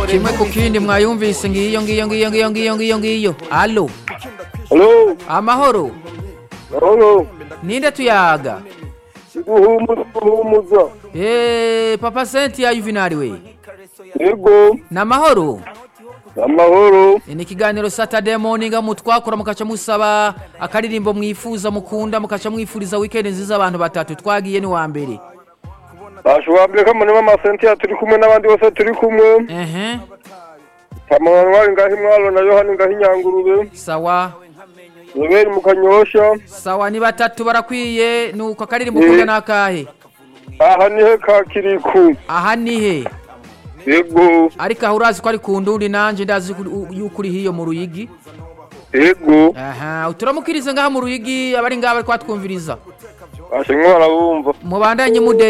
kimwe ku kindi mwayumvise ngiyo ngiyo ngiyo ngiyo ngiyo ngiyo ngiyo alo Halo, amahoro halo, ninde tuyaga guhumuza guhumuza. Eh, papa Cynthia Juvenal we Yego, namahoro amahoro. ni ikiganiro Saturday morning mu twakora mukaca musaba akaririmbo mwifuza mukunda mukaca mwifuriza weekend nziza abantu batatu twagiye ni wa mbere Bashobora mbere ko muri mama Cynthia turi kumwe n'abandi bose turi kumwe. ehe Kamanwari ngahi mwalo na Yohani ngahi nyangurube. sawa Robert mu kanyosha. sawa ni batatu barakwiye nuko akaririmbo ukunda nakahe Aha nihe ka kiriku. aha nihe Yego, ariko aho urazi ko ari ku ndundi nanje ndazi ko- yuko uri hiyo mu ruyigi yego. aha uturamukirize ngaha mu ruyigi abari ngaha bari kwatwumviriza Bashe mwarabumva. mubandanye mude